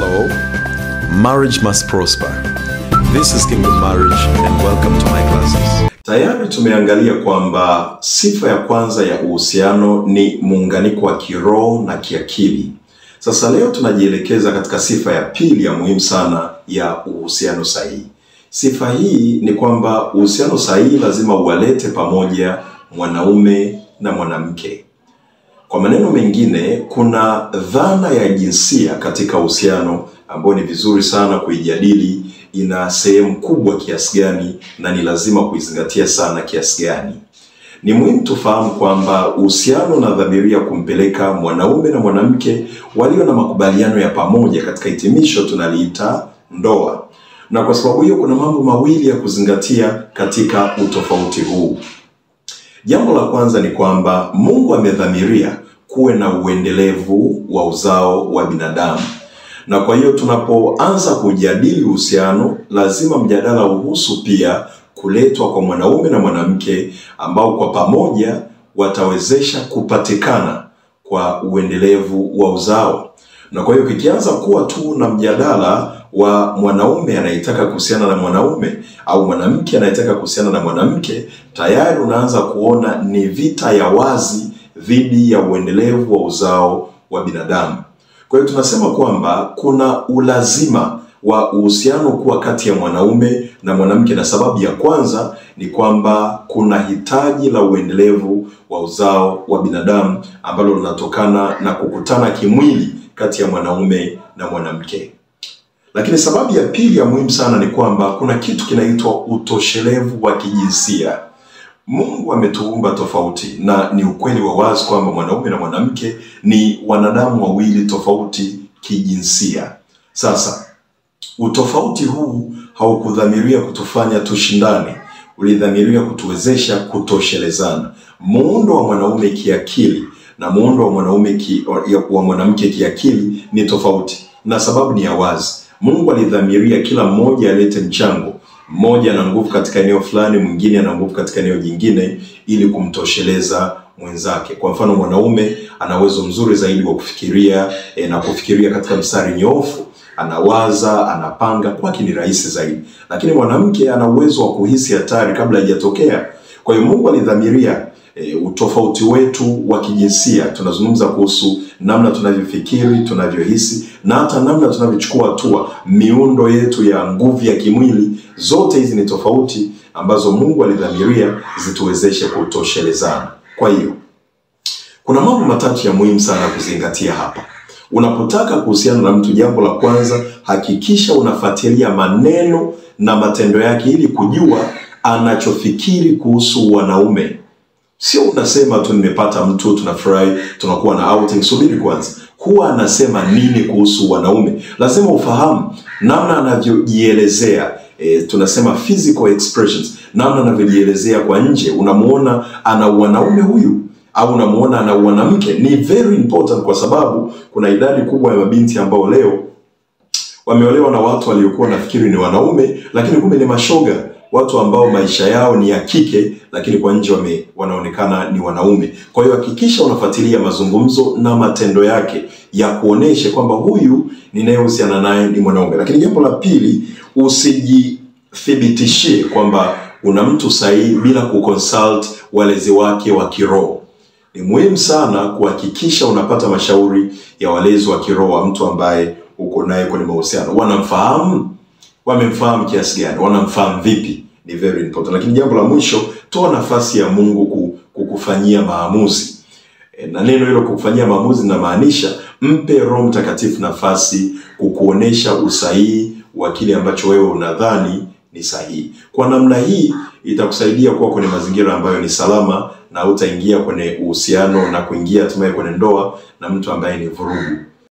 Hello, marriage must prosper. This is Kingdom Marriage and welcome to my classes. Tayari tumeangalia kwamba sifa ya kwanza ya uhusiano ni muunganiko wa kiroho na kiakili. Sasa leo tunajielekeza katika sifa ya pili ya muhimu sana ya uhusiano sahihi. Sifa hii ni kwamba uhusiano sahihi lazima uwalete pamoja mwanaume na mwanamke. Kwa maneno mengine, kuna dhana ya jinsia katika uhusiano ambayo ni vizuri sana kuijadili. Ina sehemu kubwa kiasi gani na ni lazima kuizingatia sana kiasi gani? Ni muhimu tufahamu kwamba uhusiano unadhamiria kumpeleka mwanaume na mwanamke walio na makubaliano ya pamoja katika hitimisho tunaliita ndoa, na kwa sababu hiyo kuna mambo mawili ya kuzingatia katika utofauti huu. Jambo la kwanza ni kwamba Mungu amedhamiria kuwe na uendelevu wa uzao wa binadamu, na kwa hiyo tunapoanza kujadili uhusiano, lazima mjadala uhusu pia kuletwa kwa mwanaume na mwanamke ambao kwa pamoja watawezesha kupatikana kwa uendelevu wa uzao. Na kwa hiyo kikianza kuwa tu na mjadala wa mwanaume anayetaka kuhusiana na mwanaume au mwanamke anayetaka kuhusiana na mwanamke, tayari unaanza kuona ni vita ya wazi dhidi ya uendelevu wa uzao wa binadamu. Kwa hiyo tunasema kwamba kuna ulazima wa uhusiano kuwa kati ya mwanaume na mwanamke, na sababu ya kwanza ni kwamba kuna hitaji la uendelevu wa uzao wa binadamu ambalo linatokana na kukutana kimwili kati ya mwanaume na mwanamke. Lakini sababu ya pili ya muhimu sana ni kwamba kuna kitu kinaitwa utoshelevu wa kijinsia. Mungu ametuumba tofauti, na ni ukweli wa wazi kwamba mwanaume na mwanamke ni wanadamu wawili tofauti kijinsia. Sasa utofauti huu haukudhamiria kutufanya tushindane, ulidhamiria kutuwezesha kutoshelezana. Muundo wa mwanaume kiakili na muundo wa mwanaume ki, wa mwanamke kiakili ni tofauti, na sababu ni ya wazi. Mungu alidhamiria kila mmoja alete mchango. Mmoja ana nguvu katika eneo fulani, mwingine ana nguvu katika eneo jingine, ili kumtosheleza mwenzake. Kwa mfano, mwanaume ana uwezo mzuri zaidi wa kufikiria e, na kufikiria katika mstari nyoofu anawaza, anapanga, kwake ni rahisi zaidi. Lakini mwanamke ana uwezo wa kuhisi hatari kabla haijatokea. Kwa hiyo Mungu alidhamiria e, utofauti wetu wa kijinsia. Tunazungumza kuhusu namna tunavyofikiri, tunavyohisi na hata namna tunavyochukua hatua, miundo yetu ya nguvu ya kimwili. Zote hizi ni tofauti ambazo Mungu alidhamiria zituwezeshe kutoshelezana. Kwa hiyo kuna mambo matatu ya muhimu sana kuzingatia hapa. Unapotaka kuhusiana na mtu, jambo la kwanza, hakikisha unafuatilia maneno na matendo yake ili kujua anachofikiri kuhusu wanaume. Sio unasema tu nimepata mtu, tunafurahi, tunakuwa na outing. Subiri kwanza, huwa anasema nini kuhusu wanaume? Lazima ufahamu namna anavyojielezea. E, tunasema physical expressions, namna anavyojielezea kwa nje. Unamuona ana wanaume huyu au unamuona ana mwanamke, ni very important, kwa sababu kuna idadi kubwa ya mabinti ambao leo wameolewa na watu waliokuwa nafikiri ni wanaume, lakini kumbe ni mashoga, watu ambao maisha yao ni ya kike, lakini kwa nje wame, wanaonekana ni wanaume. Kwa hiyo hakikisha unafuatilia mazungumzo na matendo yake ya kuoneshe kwamba huyu ninayehusiana naye ni mwanaume. Lakini jambo la pili, usijithibitishie kwamba una mtu sahihi bila kuconsult walezi wake wa kiroho. Ni muhimu sana kuhakikisha unapata mashauri ya walezi wa kiroho wa mtu ambaye uko naye kwenye mahusiano. Wanamfahamu? Wamemfahamu kiasi gani? Wanamfahamu vipi? Ni very important. Lakini jambo la mwisho, toa nafasi ya Mungu kukufanyia maamuzi. E, na neno hilo kukufanyia maamuzi linamaanisha mpe Roho Mtakatifu nafasi kukuonesha usahihi wa kile ambacho wewe unadhani ni sahihi. Kwa namna hii itakusaidia kuwa kwenye mazingira ambayo ni salama na utaingia kwenye uhusiano na kuingia hatimaye kwenye ndoa na mtu ambaye ni vurugu.